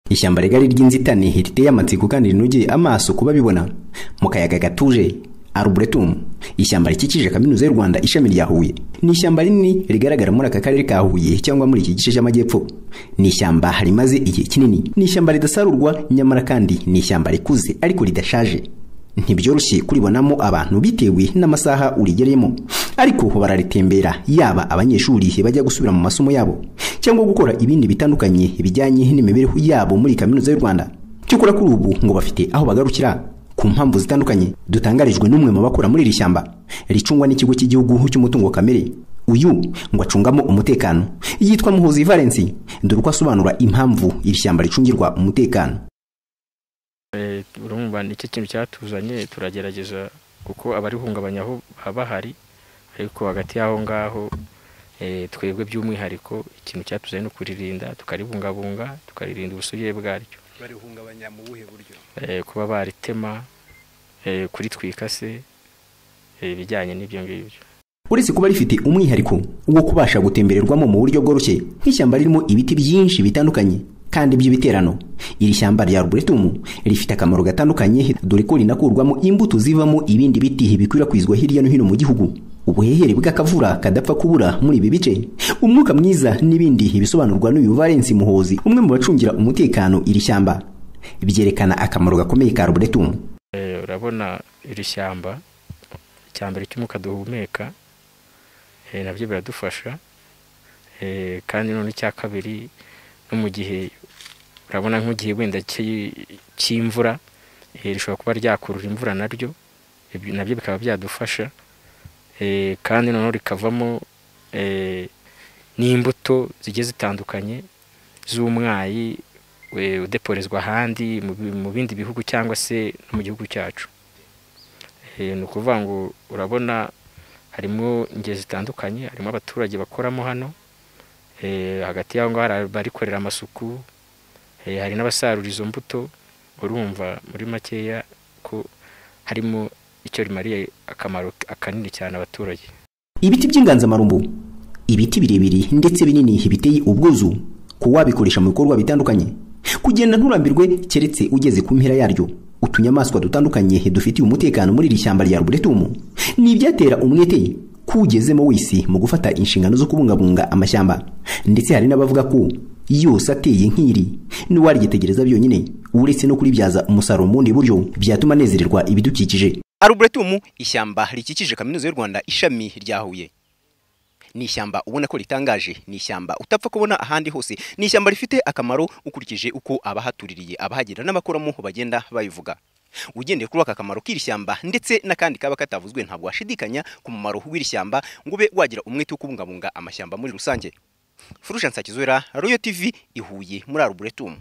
ishyamba rigari ry'inzitane riteye amatsiko kandi rinogeye amaso kuba bibona mu kayaga gatuje arboretum ishyamba rikikije kaminuza y'u rwanda ishami rya huye ni ishyamba rinini rigaragara muri aka karere ka huye cyangwa muri iki gice cy'amajyepfo ni ishyamba rimaze igihe kinini ni ishyamba ridasarurwa nyamara kandi ni ishyamba rikuze ariko ridashaje ntibyoroshye kuribonamo abantu bitewe n'amasaha urigereyemo ariko bararitembera yaba abanyeshuri bajya gusubira mu masomo yabo cyangwa gukora ibindi bitandukanye bijyanye n'imibereho yabo muri kaminuza y'u rwanda cyokora kuri ubu ngo bafite aho bagarukira ku mpamvu zitandukanye dutangarijwe n'umwe mu bakora muri iri shyamba ricungwa n'ikigo cy'igihugu cy'umutungo kamere uyu ngo acungamo umutekano yitwa muhuzi valensi dore uko asobanura impamvu iri shyamba ricungirwa umutekano urumva ni cyo kintu cyatuzanye turagerageza kuko abarihungabanya aho baba bahari ariko hagati y'aho ngaho twebwe by'umwihariko ikintu cyatuzanye ni ukuririnda tukaribungabunga tukaririnda ubusugire bwaryo barihungabanya mu buhe buryo kuba baritema kuritwika se ibijyanye n'ibyo ngibyo uretse kuba rifite umwihariko wo kubasha gutembererwamo mu buryo bworoshye nk'ishyamba ririmo ibiti byinshi bitandukanye kandi by'ibiterano iri shyamba rya arboretum rifite akamaro gatandukanye dore ko rinakurwamo imbuto zivamo ibindi biti bikwirakwizwa hirya no hino mu gihugu ubuhehere bw'akavura kadapfa kubura muri ibi bice umwuka mwiza n'ibindi bisobanurwa n'uyu valensi muhozi umwe mu bacungira umutekano iri shyamba byerekana akamaro gakomeye ka arboretum urabona iri shyamba icya mbere cy'umwuka duhumeka nabyo biradufasha kandi none icya kabiri no mu gihe urabona nk'igihe wenda cy'imvura rishobora kuba ryakurura imvura naryo nabyo bikaba byadufasha kandi noneho rikavamo n'imbuto zigiye zitandukanye z'umwayi udeporezwa ahandi mu bindi bihugu cyangwa se no mu gihugu cyacu ni ukuvuga ngo urabona harimo ingeri zitandukanye harimo abaturage bakoramo hano hagati y'aho ngaho hari abarikorera amasuku hari n'abasarura izo mbuto urumva muri makeya ko harimo icyo rimariye akamaro kanini cyane abaturage ibiti by'inganzamarumbu ibiti birebire ndetse binini biteye ubwuzu ku wabikoresha mu bikorwa bitandukanye kugenda nturambirwe keretse ugeze ku mpera yaryo utunyamaswa dutandukanye dufitiye umutekano muri iri shyamba rya ruburetumu ni ibyatera umwete kugezemo wese mu gufata inshingano zo kubungabunga amashyamba ndetse hari n'abavuga ko yose ateye nk'iri n'uwarigitegereza byonyine uretse no kuribyaza umusaruro mu bundi buryo byatuma anezererwa ibidukikije aruburetumu ishyamba rikikije kaminuza y'u rwanda ishami rya huye ni ishyamba ubona ko ritangaje ni ishyamba utapfa kubona ahandi hose ni ishyamba rifite akamaro ukurikije uko abahatuririye abahagera n'abakoramo bagenda babivuga ugendeye kuri aka kamaro k'iri shyamba ndetse n'akandi kaba katavuzwe ntabwo washidikanya ku mumaro w'iri shyamba ngo ube wagira umwete wo kubungabunga amashyamba muri rusange furusha nsakizwera royo tv ihuye muri aruburetumu